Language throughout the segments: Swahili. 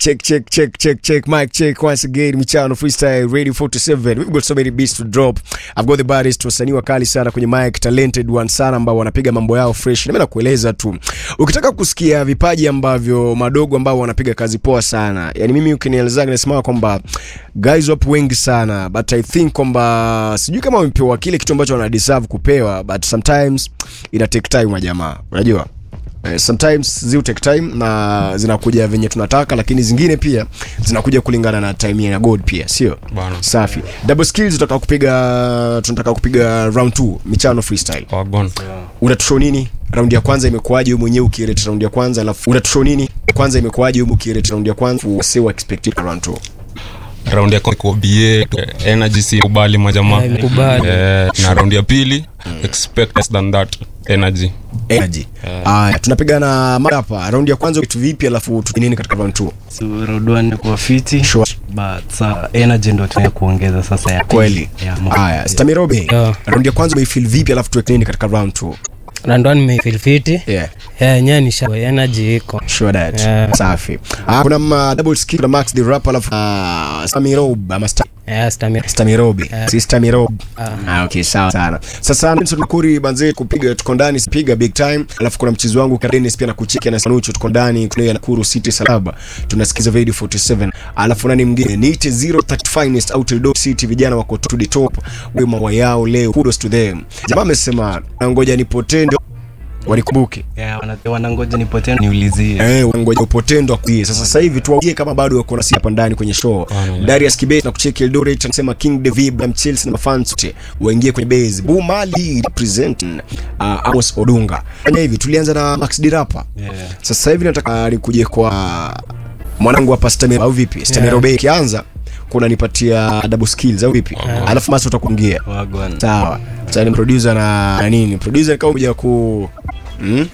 Check, check, check, check, check. Mic check once again. Michano Freestyle Radio 47. We've got so many beats to drop. I've got the baddest wasanii wakali sana kwenye mic, talented one sana ambao wanapiga mambo yao fresh. Nimeenda kueleza tu. Ukitaka kusikia vipaji ambavyo madogo ambao wanapiga kazi poa sana. Yaani mimi ukinieleza nasema kwamba guys wapo wengi sana but I think kwamba sijui kama wamepewa kile kitu ambacho wana deserve kupewa but sometimes ina take time wa jamaa. Unajua? Eh, sometimes zi take time na zinakuja venye tunataka lakini zingine pia zinakuja kulingana na time ya god pia sio Bana. safi double skills tunataka kupiga tunataka kupiga round 2 michano freestyle Wagon. unatushow nini round ya kwanza imekuwaje wewe mwenyewe ukirate round ya kwanza alafu unatushow nini kwanza imekuwaje wewe ukirate round ya kwanza wase wa expected round 2 Round ya kwanza iko BA, energy si kubali majamaa. Yeah, imekubali. Eh, na round ya pili expect less than that energy. energy haya tunapigana mara hapa round ya kwanza kitu vipi alafu tu nini katika round 2 So, round one kuwa fiti Sure. but sa energy ndo tunaya kuongeza sasa ya pili. kweli Yeah, mo- haya stamirobe Yeah. round ya kwanza umeifeel vipi alafu tuweke nini katika round 2 randwan meifilfiti yeah yenyewe ni sha energy iko Sure that. Yeah. Safi. Ah, kuna ma double skill kuna Max the rapper alafu uh, Stamirob ama Sta- Yeah, stamina. Stamirobi. Yeah. Si Stamirob. Ah, okay, sawa sana. Sasa Nelson Makuri banze kupiga tuko ndani piga big time. Alafu kuna mchezo wangu Kadenis pia nakucheki na Sanucho tuko ndani kuna Nakuru City Salaba. Tunasikiza Radio 47. Alafu nani mwingine? Niite 030 finest out of Dog City vijana wako to the top. Wewe mambo yao leo. Kudos to them. Jamaa amesema ngoja nipotee ndio wanikumbuke. Yeah, wana- wanangoja nipotee niulizie Eh, wangoja upotendo akuie. Sasa sasa hivi tuwaambie kama bado wako nasi hapa ndani kwenye show. Darius Kibet na kucheki Eldoret anasema King David na Chelsea na mafans wote waingie kwenye base. Bumali represent uh, Amos Odunga. Fanya hivi tulianza na Max Dirapa. Yeah. Sasa hivi nataka nikuje kwa mwanangu hapa Stamero au vipi? Stamero Bay kianza kuna nipatia double skills au vipi? Alafu Maso utakuingia. Wagwan. Sawa. Sasa ni producer na, na nini? Producer kama kuja ku hmm?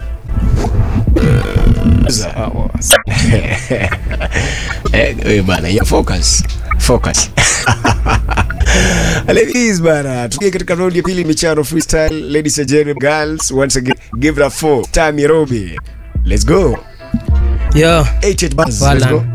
Eh, eh, bana, ya focus. Focus. Ladies bana, tukie katika round ya pili michano freestyle. Ladies and gentlemen, girls, once again, give it a four. Tami Robi. Let's go. yo 88 bars. Let's wala go.